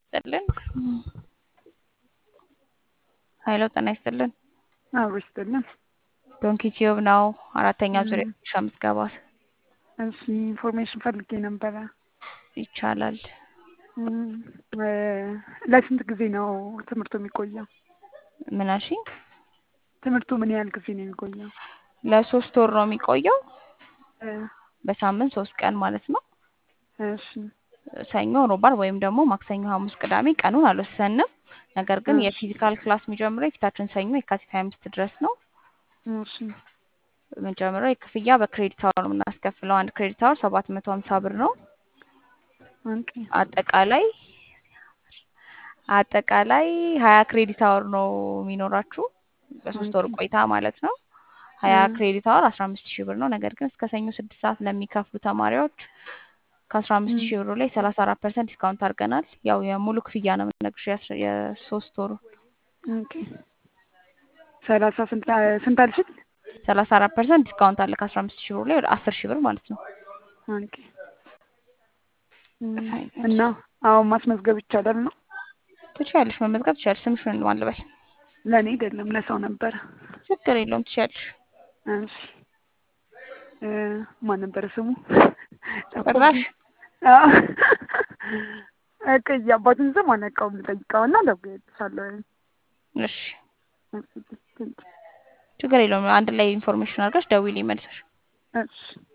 ይስጥልን። ሀይሎ ጤና ይስጥልን። አብሮ ይስጥልን። ዶንኪ ቲዩብ ነው። አራተኛ ም። ዙሪያ ሻ ምዝገባ እሺ ኢንፎርሜሽን ፈልጌ ነበረ። ይቻላል። ም፣ እ፣ ለስንት ጊዜ ነው ትምህርቱ የሚቆየው? ምን አልሽኝ? ትምህርቱ ምን ያህል ጊዜ ነው የሚቆየው? ለሶስት ወር ነው የሚቆየው። እ፣ በሳምንት ሶስት ቀን ማለት ነው። እሺ ሰኞ፣ ሮብ፣ ዓርብ ወይም ደግሞ ማክሰኞ፣ ሐሙስ፣ ቅዳሜ ቀኑን አልወሰንም። ነገር ግን እሺ የፊዚካል ክላስ የሚጀምረው የፊታችን ሰኞ የካቲት ሀያ አምስት ድረስ ነው። እሺ የምንጀምረው የክፍያ በክሬዲት አወር ነው የምናስከፍለው። አንድ ክሬዲት አወር ሰባት መቶ ሀምሳ ብር ነው። ኦኬ አጠቃላይ አጠቃላይ ሀያ ክሬዲት አወር ነው የሚኖራችሁ በሶስት ወር ኦኬ ቆይታ ማለት ነው። እ፣ ሀያ ክሬዲት አወር አስራ አምስት ሺህ ብር ነው። ነገር ግን እስከ ሰኞ ስድስት ሰዓት ለሚከፍሉ ተማሪዎች ከአስራ አምስት ም፣ ሺህ ብሩ ላይ ሰላሳ አራት ፐርሰንት ዲስካውንት አድርገናል። ያው የሙሉ ክፍያ ነው የምንነግርሽ የአስር- የሶስት ወሩ ኦኬ ሰላሳ ስንት ስንት አልሽኝ? ሰላሳ አራት ፐርሰንት ዲስካውንት አለ ከአስራ አምስት ሺህ ብሩ ላይ ወደ አስር ሺህ ብር ማለት ነው። ኦኬ ም፣ ፋይናል እና አሁን ማስመዝገብ ይቻላል ነው? ትችያለሽ፣ መመዝገብ ትችያለሽ። ስምሽን ማን ልበል? ለእኔ አይደለም ለሰው ነበረ። ችግር የለውም ትችያለሽ። እሺ እ፣ ማን ነበረ ስሙ? ጭራሽ ጠፋብኝ። አዎ። በቃ የአባቱን ስም አላውቀውም። ልጠይቀውና እደውልልሻለሁ። እሺ፣ እሺ፣ ቴንኪው። ችግር የለውም። አንድ ላይ ኢንፎርሜሽን አድርገሽ ደውዪልኝ መልሰሽ። እሺ